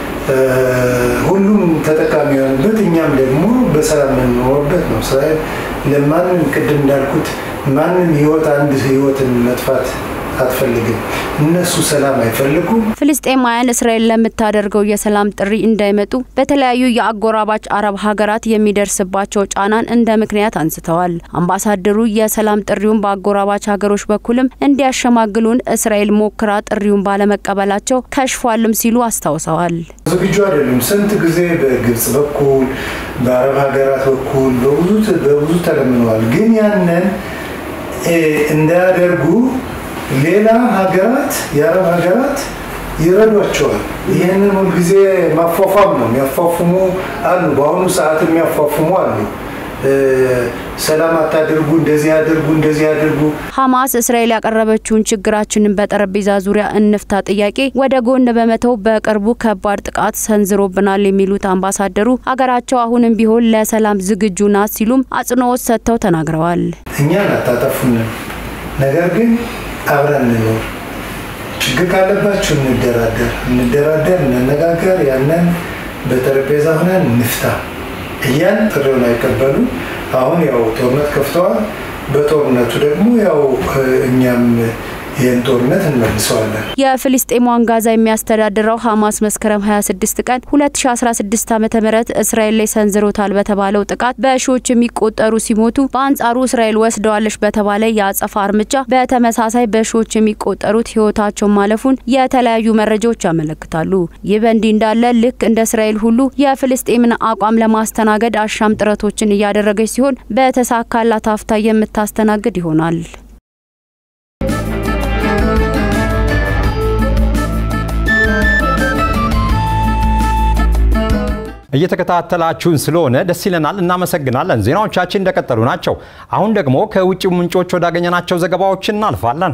ሁሉም ተጠቃሚ የሆንበት እኛም ደግሞ በሰላም የምንኖርበት ነው። እስራኤል ለማንም ቅድም እንዳልኩት ማንም ህይወት አንድ ህይወትን መጥፋት አትፈልግም። እነሱ ሰላም አይፈልጉም። ፍልስጤማውያን እስራኤል ለምታደርገው የሰላም ጥሪ እንዳይመጡ በተለያዩ የአጎራባች አረብ ሀገራት የሚደርስባቸው ጫናን እንደ ምክንያት አንስተዋል። አምባሳደሩ የሰላም ጥሪውን በአጎራባች ሀገሮች በኩልም እንዲያሸማግሉን እስራኤል ሞክራ ጥሪውን ባለመቀበላቸው ከሽፏልም ሲሉ አስታውሰዋል። ዝግጁ አይደሉም። ስንት ጊዜ በግብጽ በኩል በአረብ ሀገራት በኩል በብዙ በብዙ ተለምነዋል። ግን ያንን እንዳያደርጉ ሌላ ሀገራት የአረብ ሀገራት ይረዷቸዋል። ይህንን ሁልጊዜ ማፏፏም ነው። የሚያፏፉሙ አሉ፣ በአሁኑ ሰዓት የሚያፏፉሙ አሉ። ሰላም አታድርጉ፣ እንደዚህ አድርጉ፣ እንደዚህ አድርጉ። ሐማስ እስራኤል ያቀረበችውን ችግራችንን በጠረጴዛ ዙሪያ እንፍታ ጥያቄ ወደ ጎን በመተው በቅርቡ ከባድ ጥቃት ሰንዝሮብናል የሚሉት አምባሳደሩ አገራቸው አሁንም ቢሆን ለሰላም ዝግጁ ናት ሲሉም አጽንኦት ሰጥተው ተናግረዋል። እኛን አታጠፉንም፣ ነገር ግን አብረን እንኖር። ችግር ካለባችሁ እንደራደር፣ እንደራደር፣ እንነጋገር፣ ያንን በጠረጴዛ ሆነን እንፍታ እያን ጥሪውን አይቀበሉ። አሁን ያው ጦርነት ከፍተዋል። በጦርነቱ ደግሞ ያው እኛም ይህን ጦርነት እንመልሰዋለን። የፍልስጤሟን ጋዛ የሚያስተዳድረው ሐማስ መስከረም 26 ቀን 2016 ዓ ም እስራኤል ላይ ሰንዝሮታል በተባለው ጥቃት በሺዎች የሚቆጠሩ ሲሞቱ፣ በአንጻሩ እስራኤል ወስደዋለች በተባለ የአጸፋ እርምጃ በተመሳሳይ በሺዎች የሚቆጠሩት ህይወታቸው ማለፉን የተለያዩ መረጃዎች ያመለክታሉ። ይህ በእንዲህ እንዳለ ልክ እንደ እስራኤል ሁሉ የፍልስጤምን አቋም ለማስተናገድ አሻም ጥረቶችን እያደረገች ሲሆን በተሳካላት አፍታ የምታስተናግድ ይሆናል። እየተከታተላችሁን ስለሆነ ደስ ይለናል፣ እናመሰግናለን። ዜናዎቻችን እንደቀጠሉ ናቸው። አሁን ደግሞ ከውጭ ምንጮች ወዳገኘናቸው ዘገባዎች እናልፋለን።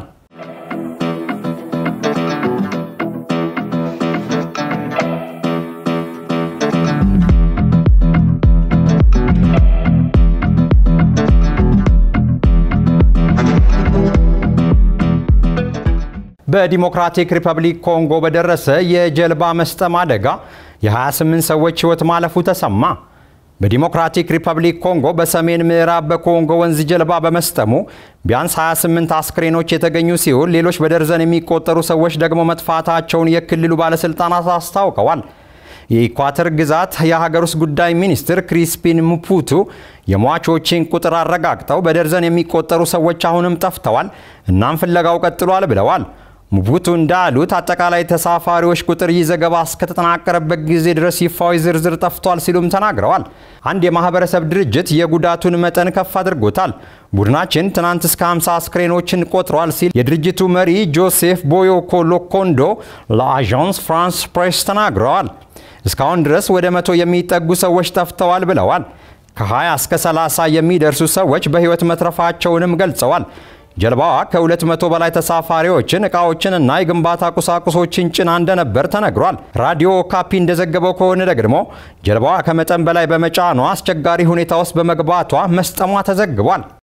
በዲሞክራቲክ ሪፐብሊክ ኮንጎ በደረሰ የጀልባ መስጠም አደጋ የ28 ሰዎች ሕይወት ማለፉ ተሰማ። በዲሞክራቲክ ሪፐብሊክ ኮንጎ በሰሜን ምዕራብ በኮንጎ ወንዝ ጀልባ በመስጠሙ ቢያንስ 28 አስክሬኖች የተገኙ ሲሆን ሌሎች በደርዘን የሚቆጠሩ ሰዎች ደግሞ መጥፋታቸውን የክልሉ ባለሥልጣናት አስታውቀዋል። የኢኳተር ግዛት የሀገር ውስጥ ጉዳይ ሚኒስትር ክሪስፒን ሙፑቱ የሟቾችን ቁጥር አረጋግጠው በደርዘን የሚቆጠሩ ሰዎች አሁንም ጠፍተዋል፣ እናም ፍለጋው ቀጥሏል ብለዋል። ሙቡቱ እንዳሉት አጠቃላይ ተሳፋሪዎች ቁጥር ይህ ዘገባ እስከተጠናቀረበት ጊዜ ድረስ ይፋዊ ዝርዝር ጠፍቷል ሲሉም ተናግረዋል። አንድ የማህበረሰብ ድርጅት የጉዳቱን መጠን ከፍ አድርጎታል። ቡድናችን ትናንት እስከ 50 አስክሬኖችን ቆጥሯል ሲል የድርጅቱ መሪ ጆሴፍ ቦዮኮ ሎኮንዶ ለአዣንስ ፍራንስ ፕሬስ ተናግረዋል። እስካሁን ድረስ ወደ መቶ የሚጠጉ ሰዎች ጠፍተዋል ብለዋል። ከ20 እስከ 30 የሚደርሱ ሰዎች በሕይወት መትረፋቸውንም ገልጸዋል። ጀልባዋ ከ200 በላይ ተሳፋሪዎችን ዕቃዎችንና የግንባታ ቁሳቁሶችን ጭና እንደነበር ተነግሯል። ራዲዮ ካፒ እንደዘገበው ከሆነ ደግሞ ጀልባዋ ከመጠን በላይ በመጫኗ አስቸጋሪ ሁኔታ ውስጥ በመግባቷ መስጠሟ ተዘግቧል።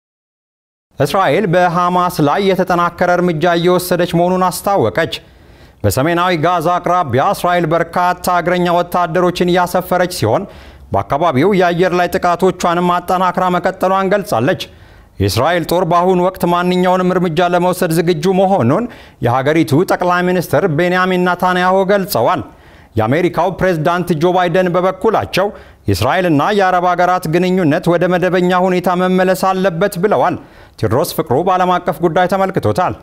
እስራኤል በሐማስ ላይ የተጠናከረ እርምጃ እየወሰደች መሆኑን አስታወቀች። በሰሜናዊ ጋዛ አቅራቢያ እስራኤል በርካታ እግረኛ ወታደሮችን እያሰፈረች ሲሆን በአካባቢው የአየር ላይ ጥቃቶቿንም አጠናክራ መቀጠሏን ገልጻለች። የእስራኤል ጦር በአሁኑ ወቅት ማንኛውንም እርምጃ ለመውሰድ ዝግጁ መሆኑን የሀገሪቱ ጠቅላይ ሚኒስትር ቤንያሚን ናታንያሁ ገልጸዋል። የአሜሪካው ፕሬዝዳንት ጆ ባይደን በበኩላቸው የእስራኤልና የአረብ ሀገራት ግንኙነት ወደ መደበኛ ሁኔታ መመለስ አለበት ብለዋል። ቴዎድሮስ ፍቅሩ በዓለም አቀፍ ጉዳይ ተመልክቶታል።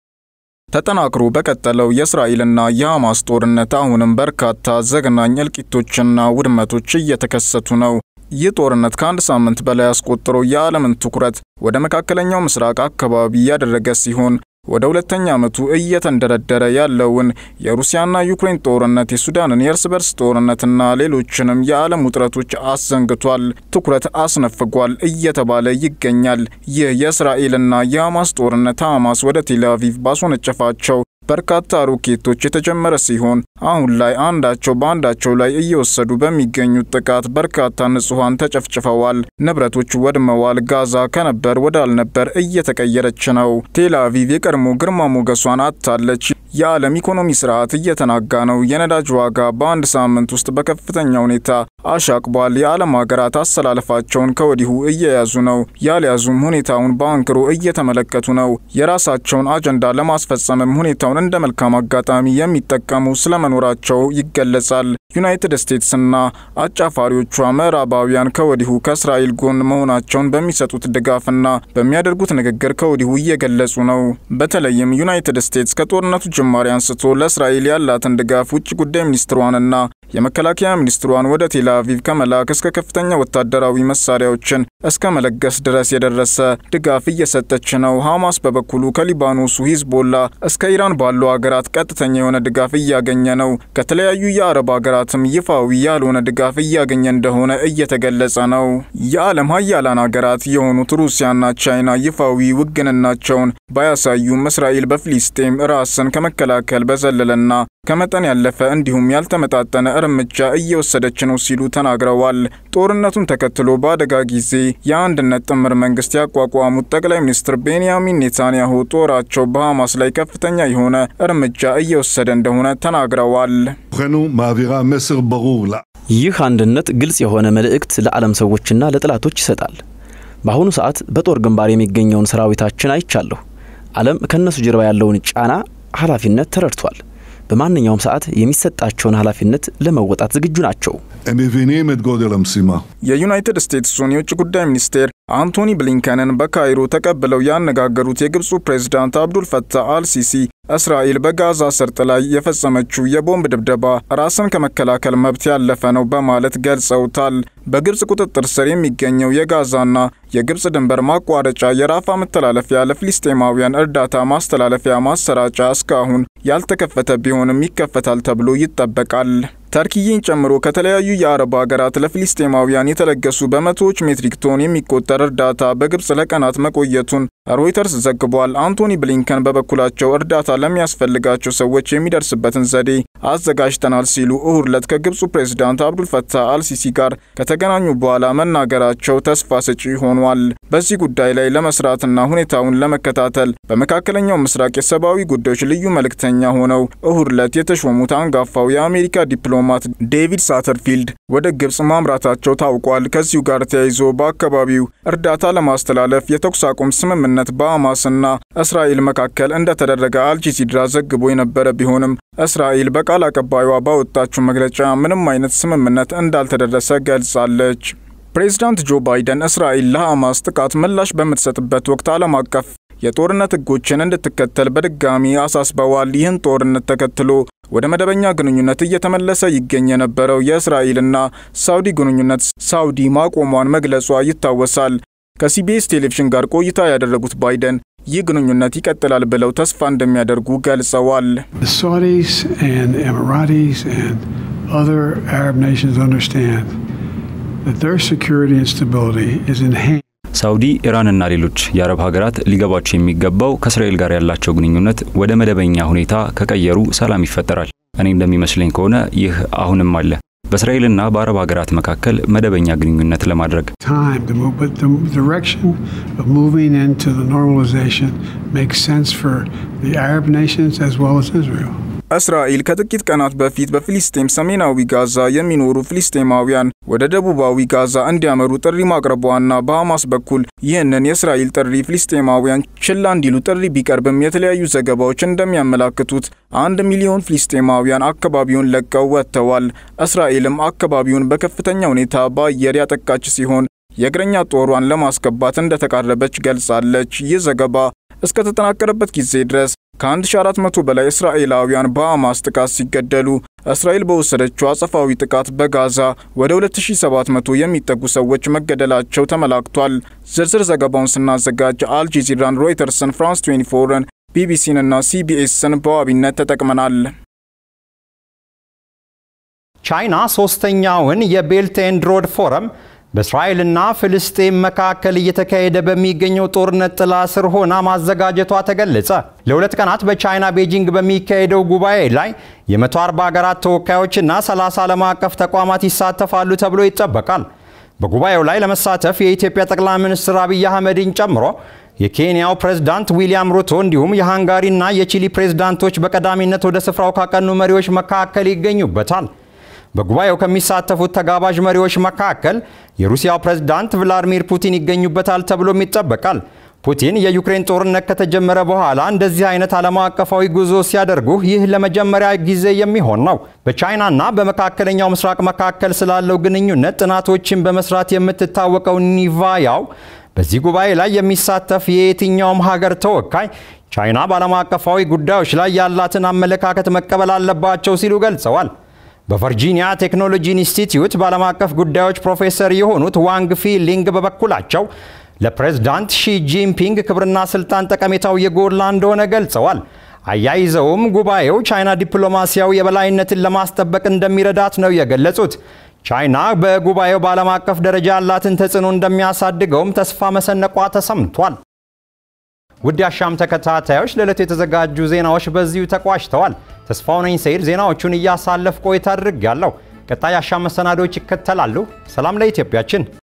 ተጠናክሮ በቀጠለው የእስራኤልና የሐማስ ጦርነት አሁንም በርካታ ዘግናኝ እልቂቶችና ውድመቶች እየተከሰቱ ነው። ይህ ጦርነት ከአንድ ሳምንት በላይ አስቆጥሮ የዓለምን ትኩረት ወደ መካከለኛው ምስራቅ አካባቢ ያደረገ ሲሆን ወደ ሁለተኛ ዓመቱ እየተንደረደረ ያለውን የሩሲያና ዩክሬን ጦርነት፣ የሱዳንን የእርስ በርስ ጦርነትና ሌሎችንም የዓለም ውጥረቶች አሰንግቷል፣ ትኩረት አስነፍጓል እየተባለ ይገኛል። ይህ የእስራኤልና የሐማስ ጦርነት ሐማስ ወደ ቴል አቪቭ ባስወነጨፋቸው በርካታ ሮኬቶች የተጀመረ ሲሆን አሁን ላይ አንዳቸው በአንዳቸው ላይ እየወሰዱ በሚገኙት ጥቃት በርካታ ንጹሐን ተጨፍጭፈዋል፣ ንብረቶች ወድመዋል። ጋዛ ከነበር ወዳልነበር እየተቀየረች ነው። ቴል አቪቭ የቀድሞ ግርማ ሞገሷን አጥታለች። የዓለም ኢኮኖሚ ስርዓት እየተናጋ ነው። የነዳጅ ዋጋ በአንድ ሳምንት ውስጥ በከፍተኛ ሁኔታ አሻቅቧል። የዓለም ሀገራት አሰላለፋቸውን ከወዲሁ እየያዙ ነው። ያልያዙም ሁኔታውን በአንክሮ እየተመለከቱ ነው። የራሳቸውን አጀንዳ ለማስፈጸምም ሁኔታውን እንደ መልካም አጋጣሚ የሚጠቀሙ ስለመኖራቸው ይገለጻል። ዩናይትድ ስቴትስና አጫፋሪዎቿ ምዕራባውያን ከወዲሁ ከእስራኤል ጎን መሆናቸውን በሚሰጡት ድጋፍና በሚያደርጉት ንግግር ከወዲሁ እየገለጹ ነው። በተለይም ዩናይትድ ስቴትስ ከጦርነቱ ጅማሬ አንስቶ ለእስራኤል ያላትን ድጋፍ ውጭ ጉዳይ ሚኒስትሯንና የመከላከያ ሚኒስትሯን ወደ ቴል አቪቭ ከመላክ እስከ ከፍተኛ ወታደራዊ መሳሪያዎችን እስከ መለገስ ድረስ የደረሰ ድጋፍ እየሰጠች ነው። ሐማስ በበኩሉ ከሊባኖሱ ሂዝቦላ እስከ ኢራን ባሉ ሀገራት ቀጥተኛ የሆነ ድጋፍ እያገኘ ነው። ከተለያዩ የአረብ ሀገራትም ይፋዊ ያልሆነ ድጋፍ እያገኘ እንደሆነ እየተገለጸ ነው። የዓለም ሀያላን ሀገራት የሆኑት ሩሲያና ቻይና ይፋዊ ውግንናቸውን ባያሳዩም እስራኤል በፊሊስጤም ራስን ከመከላከል በዘለለና ከመጠን ያለፈ እንዲሁም ያልተመጣጠነ እርምጃ እየወሰደች ነው ሲሉ ተናግረዋል። ጦርነቱን ተከትሎ በአደጋ ጊዜ የአንድነት ጥምር መንግስት ያቋቋሙት ጠቅላይ ሚኒስትር ቤንያሚን ኔታንያሁ ጦራቸው በሐማስ ላይ ከፍተኛ የሆነ እርምጃ እየወሰደ እንደሆነ ተናግረዋል። ይህ አንድነት ግልጽ የሆነ መልእክት ለዓለም ሰዎችና ለጠላቶች ይሰጣል። በአሁኑ ሰዓት በጦር ግንባር የሚገኘውን ሰራዊታችን አይቻለሁ። ዓለም ከእነሱ ጀርባ ያለውን ጫና ኃላፊነት ተረድቷል። በማንኛውም ሰዓት የሚሰጣቸውን ኃላፊነት ለመወጣት ዝግጁ ናቸው። የዩናይትድ ስቴትሱን የውጭ ጉዳይ ሚኒስቴር አንቶኒ ብሊንከንን በካይሮ ተቀብለው ያነጋገሩት የግብፁ ፕሬዝዳንት አብዱል ፈታህ አልሲሲ እስራኤል በጋዛ ሰርጥ ላይ የፈጸመችው የቦምብ ድብደባ ራስን ከመከላከል መብት ያለፈ ነው በማለት ገልጸውታል። በግብፅ ቁጥጥር ስር የሚገኘው የጋዛና የግብፅ ድንበር ማቋረጫ የራፋ መተላለፊያ ለፍልስጤማውያን እርዳታ ማስተላለፊያ ማሰራጫ እስካሁን ያልተከፈተ ቢሆንም ይከፈታል ተብሎ ይጠበቃል። ተርኪይን ጨምሮ ከተለያዩ የአረብ ሀገራት ለፊልስጤማውያን የተለገሱ በመቶዎች ሜትሪክ ቶን የሚቆጠር እርዳታ በግብፅ ለቀናት መቆየቱን ሮይተርስ ዘግቧል። አንቶኒ ብሊንከን በበኩላቸው እርዳታ ለሚያስፈልጋቸው ሰዎች የሚደርስበትን ዘዴ አዘጋጅተናል ሲሉ እሁድ ዕለት ከግብፁ ፕሬዝዳንት አብዱልፈታህ አልሲሲ ጋር ከተገናኙ በኋላ መናገራቸው ተስፋ ሰጪ ሆኗል። በዚህ ጉዳይ ላይ ለመስራትና ሁኔታውን ለመከታተል በመካከለኛው ምስራቅ የሰብአዊ ጉዳዮች ልዩ መልእክተኛ ሆነው እሁድ ዕለት የተሾሙት አንጋፋው የአሜሪካ ዲፕሎማት ዲፕሎማት ዴቪድ ሳተርፊልድ ወደ ግብጽ ማምራታቸው ታውቋል። ከዚሁ ጋር ተያይዞ በአካባቢው እርዳታ ለማስተላለፍ የተኩስ አቁም ስምምነት በሐማስና እስራኤል መካከል እንደተደረገ አልጀዚራ ዘግቦ የነበረ ቢሆንም እስራኤል በቃል አቀባዩዋ ባወጣችው መግለጫ ምንም አይነት ስምምነት እንዳልተደረሰ ገልጻለች። ፕሬዚዳንት ጆ ባይደን እስራኤል ለሐማስ ጥቃት ምላሽ በምትሰጥበት ወቅት ዓለም አቀፍ የጦርነት ሕጎችን እንድትከተል በድጋሚ አሳስበዋል። ይህን ጦርነት ተከትሎ ወደ መደበኛ ግንኙነት እየተመለሰ ይገኝ የነበረው የእስራኤልና ሳውዲ ግንኙነት ሳውዲ ማቆሟን መግለጿ ይታወሳል። ከሲቢኤስ ቴሌቪዥን ጋር ቆይታ ያደረጉት ባይደን ይህ ግንኙነት ይቀጥላል ብለው ተስፋ እንደሚያደርጉ ገልጸዋል። ሳውዲ፣ ኢራንና ሌሎች የአረብ ሀገራት ሊገባቸው የሚገባው ከእስራኤል ጋር ያላቸው ግንኙነት ወደ መደበኛ ሁኔታ ከቀየሩ ሰላም ይፈጠራል። እኔ እንደሚመስለኝ ከሆነ ይህ አሁንም አለ። በእስራኤልና በአረብ ሀገራት መካከል መደበኛ ግንኙነት ለማድረግ እስራኤል ከጥቂት ቀናት በፊት በፊሊስጤም ሰሜናዊ ጋዛ የሚኖሩ ፊሊስጤማውያን ወደ ደቡባዊ ጋዛ እንዲያመሩ ጥሪ ማቅረቧና በሐማስ በኩል ይህንን የእስራኤል ጥሪ ፊሊስጤማውያን ችላ እንዲሉ ጥሪ ቢቀርብም የተለያዩ ዘገባዎች እንደሚያመላክቱት አንድ ሚሊዮን ፊሊስጤማውያን አካባቢውን ለቀው ወጥተዋል። እስራኤልም አካባቢውን በከፍተኛ ሁኔታ በአየር ያጠቃች ሲሆን የእግረኛ ጦሯን ለማስገባት እንደተቃረበች ገልጻለች። ይህ ዘገባ እስከተጠናቀረበት ጊዜ ድረስ ከ1400 በላይ እስራኤላውያን በሐማስ ጥቃት ሲገደሉ እስራኤል በወሰደችው አጸፋዊ ጥቃት በጋዛ ወደ 2700 የሚጠጉ ሰዎች መገደላቸው ተመላክቷል። ዝርዝር ዘገባውን ስናዘጋጅ አልጀዚራን፣ ሮይተርስን፣ ፍራንስ 24ን፣ ቢቢሲን እና ሲቢኤስን በዋቢነት ተጠቅመናል። ቻይና ሶስተኛውን የቤልት ኤንድ ሮድ ፎረም በእስራኤልና ፍልስጤም መካከል እየተካሄደ በሚገኘው ጦርነት ጥላ ስር ሆና ማዘጋጀቷ ተገለጸ። ለሁለት ቀናት በቻይና ቤጂንግ በሚካሄደው ጉባኤ ላይ የ140 ሀገራት ተወካዮችና 30 ዓለም አቀፍ ተቋማት ይሳተፋሉ ተብሎ ይጠበቃል። በጉባኤው ላይ ለመሳተፍ የኢትዮጵያ ጠቅላይ ሚኒስትር አብይ አህመድን ጨምሮ የኬንያው ፕሬዝዳንት ዊሊያም ሩቶ እንዲሁም የሃንጋሪና የቺሊ ፕሬዝዳንቶች በቀዳሚነት ወደ ስፍራው ካቀኑ መሪዎች መካከል ይገኙበታል። በጉባኤው ከሚሳተፉት ተጋባዥ መሪዎች መካከል የሩሲያው ፕሬዝዳንት ቭላዲሚር ፑቲን ይገኙበታል ተብሎም ይጠበቃል። ፑቲን የዩክሬን ጦርነት ከተጀመረ በኋላ እንደዚህ አይነት ዓለም አቀፋዊ ጉዞ ሲያደርጉ ይህ ለመጀመሪያ ጊዜ የሚሆን ነው። በቻይናና በመካከለኛው ምስራቅ መካከል ስላለው ግንኙነት ጥናቶችን በመስራት የምትታወቀው ኒቫያው በዚህ ጉባኤ ላይ የሚሳተፍ የየትኛውም ሀገር ተወካይ ቻይና በዓለም አቀፋዊ ጉዳዮች ላይ ያላትን አመለካከት መቀበል አለባቸው ሲሉ ገልጸዋል። በቨርጂኒያ ቴክኖሎጂ ኢንስቲትዩት በዓለም አቀፍ ጉዳዮች ፕሮፌሰር የሆኑት ዋንግ ፊሊንግ በበኩላቸው ለፕሬዝዳንት ሺ ጂንፒንግ ክብርና ስልጣን ጠቀሜታው የጎላ እንደሆነ ገልጸዋል። አያይዘውም ጉባኤው ቻይና ዲፕሎማሲያዊ የበላይነትን ለማስጠበቅ እንደሚረዳት ነው የገለጹት። ቻይና በጉባኤው በዓለም አቀፍ ደረጃ ያላትን ተጽዕኖ እንደሚያሳድገውም ተስፋ መሰነቋ ተሰምቷል። ውድ አሻም ተከታታዮች ለዕለቱ የተዘጋጁ ዜናዎች በዚሁ ተቋጭተዋል። ተስፋው ነኝ ሰይድ ዜናዎቹን እያሳለፍ ቆይታ አድርጌያለሁ። ቀጣይ አሻም መሰናዶዎች ይከተላሉ። ሰላም ለኢትዮጵያችን።